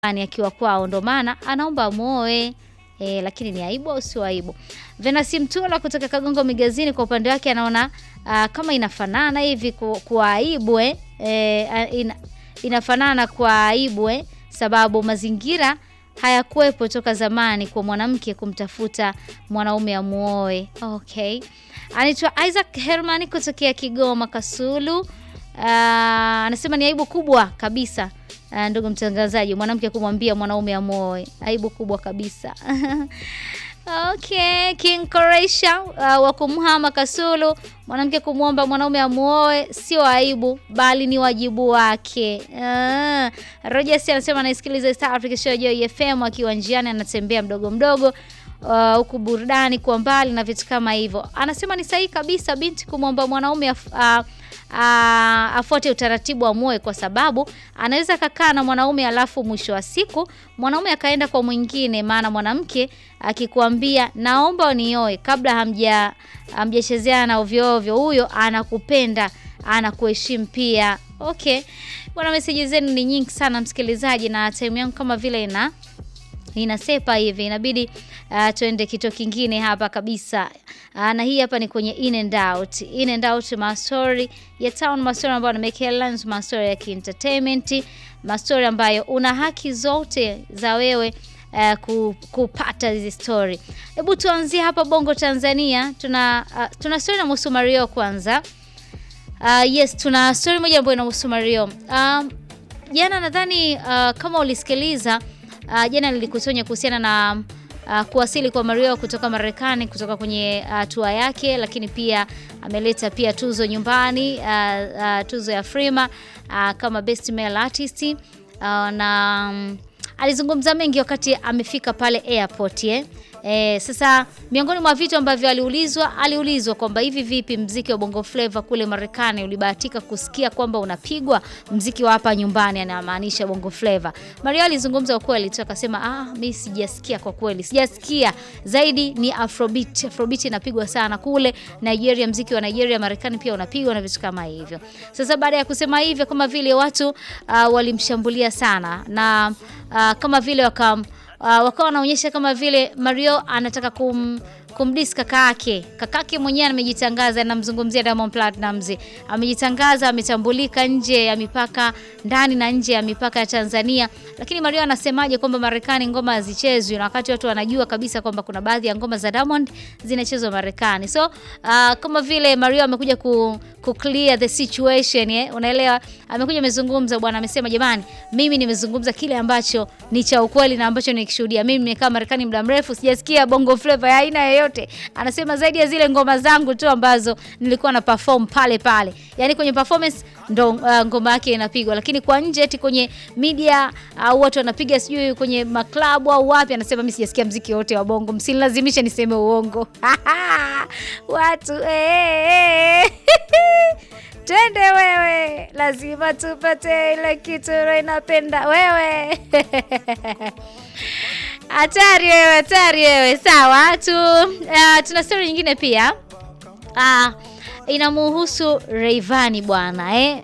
nyumbani akiwa kwao, ndo maana anaomba amuoe. E, lakini ni aibu au sio aibu? Venasi Mtula kutoka Kagongo Migazini kwa upande wake anaona uh, kama inafanana hivi ku- kwa aibu eh? E, ina, inafanana kwa aibu eh? Sababu mazingira hayakuwepo toka zamani kwa mwanamke kumtafuta mwanaume amuoe. Okay, anaitwa Isaac Herman kutokea Kigoma Kasulu. Uh, anasema ni aibu kubwa kabisa uh, ndugu mtangazaji, mwanamke kumwambia mwanaume amuoe, aibu kubwa kabisa. Okay, King Koresha uh, wa kumhama Kasulu, mwanamke kumwomba mwanaume amuoe sio aibu bali ni wajibu wake. Uh, Rogers anasema anaisikiliza East Africa Show Joy FM akiwa njiani anatembea mdogo mdogo uh, huku burudani kwa mbali na vitu kama hivyo. Anasema ni sahihi kabisa binti kumwomba mwanaume af, uh, uh, afuate utaratibu wa muoe, kwa sababu anaweza kakaa na mwanaume alafu mwisho wa siku mwanaume akaenda kwa mwingine. Maana mwanamke akikwambia naomba unioe kabla hamja hamjachezeana ovyo ovyo, huyo anakupenda anakuheshimu pia. Okay bwana, meseji zenu ni nyingi sana msikilizaji, na time yangu kama vile ina inasepa hivi, inabidi uh, tuende kitu kingine hapa kabisa. Uh, na hii hapa ni kwenye in and out, in and out, mastori ya town, mastori ambayo na make headlines, mastori ya kientertainment, mastori ambayo una haki zote za wewe uh, ku, kupata hizi story. Hebu tuanzie hapa Bongo Tanzania, tuna uh, tuna story na Musu Mario kwanza. Uh, yes, tuna story moja ambayo inahusu Mario. Um, jana nadhani uh, kama ulisikiliza uh, jana nilikusonya kuhusiana na uh, kuwasili kwa Mario kutoka Marekani kutoka kwenye uh, tour yake, lakini pia ameleta pia tuzo nyumbani uh, uh, tuzo ya Frima uh, kama best male artist uh, na um, alizungumza mengi wakati amefika pale airport eh. E, sasa miongoni mwa vitu ambavyo aliulizwa aliulizwa kwamba hivi vipi mziki wa Bongo Flava kule Marekani ulibahatika kusikia kwamba unapigwa mziki wa hapa nyumbani, anamaanisha Bongo Flava. Mario alizungumza ukweli tu akasema, ah, mimi sijasikia kwa kweli, sijasikia. Zaidi ni Afrobeat. Afrobeat inapigwa sana kule Nigeria, mziki wa Nigeria, Marekani pia unapigwa na vitu kama hivyo. Sasa baada ya kusema hivyo, kama vile watu uh, walimshambulia sana na uh, kama vile waka uh, wakawa wanaonyesha kama vile Mario anataka kum kumdis kaka yake. Kaka yake mwenyewe amejitangaza, namzungumzia Diamond Platnumz. Amejitangaza, ametambulika nje ya mipaka, ndani na nje ya mipaka ya Tanzania. Lakini Mario anasemaje kwamba Marekani ngoma hazichezwi na wakati watu wanajua kabisa kwamba kuna baadhi ya ngoma za Diamond zinachezwa Marekani. So uh, kama vile Mario amekuja ku, ku clear the situation eh, unaelewa? Amekuja amezungumza bwana, amesema jamani, mimi nimezungumza kile ambacho ni cha ukweli na ambacho nikishuhudia. Mimi nimekaa Marekani muda mrefu, sijasikia Bongo Flava ya aina yoyote. Anasema zaidi ya zile ngoma zangu tu ambazo nilikuwa na perform pale pale, yaani kwenye performance ndo uh, ngoma yake inapigwa, lakini kwa nje eti kwenye media au uh, watu wanapiga sijui kwenye maklabu au wapi, anasema mimi sijasikia mziki wote wa Bongo, msinilazimishe niseme uongo watu eh, eh. Twende wewe, lazima tupate ile kitu roho inapenda wewe. Hatari wewe, hatari wewe. Sawa tu, uh, tuna story nyingine pia uh, inamuhusu Rayvanny bwana eh?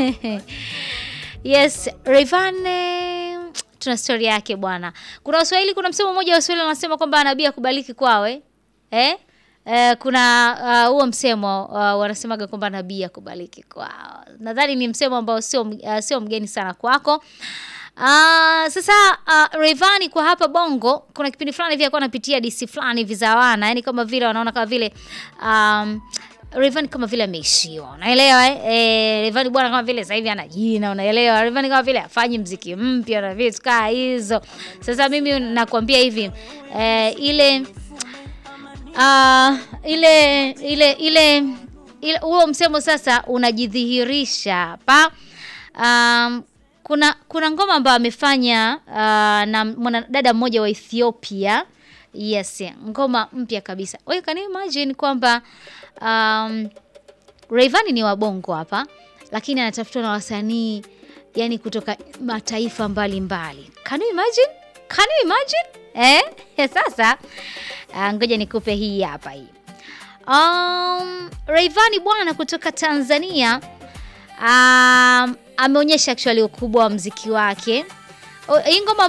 Yes, Rayvanny tuna story yake bwana. Kuna Waswahili, kuna msemo mmoja wa Waswahili wanasema kwamba nabii akubaliki kwawe eh? Eh, kuna huo uh, msemo uh, wanasemaga kwamba nabii akubaliki kwao. Nadhani ni msemo ambao sio uh, sio mgeni sana kwako. Uh, sasa uh, Rayvanny kwa hapa Bongo kuna kipindi fulani hivi alikuwa anapitia DC fulani hivi za wana, yani kama vile wanaona kama vile um, Rayvanny kama vile ameishiwa. Unaelewa eh? Eh, Rayvanny bwana kama vile sasa hivi ana jina, unaelewa? Rayvanny kama vile afanyi mziki mpya na vitu kaa hizo. Sasa mimi nakwambia hivi eh, ile uh, ile ile ile ile huo msemo sasa unajidhihirisha hapa. Um, kuna kuna ngoma ambayo amefanya uh, na mwanadada mmoja wa Ethiopia. Yes, ngoma mpya kabisa. Wewe can you imagine kwamba um, Rayvanny ni wabongo hapa lakini anatafutwa na wasanii yani kutoka mataifa mbalimbali mbali. Can you imagine? Can you imagine? Eh? Sasa uh, ngoja nikupe hii hapa hii. Um, Rayvanny bwana kutoka Tanzania um, ameonyesha actually ukubwa wa mziki wake O- hii ngoma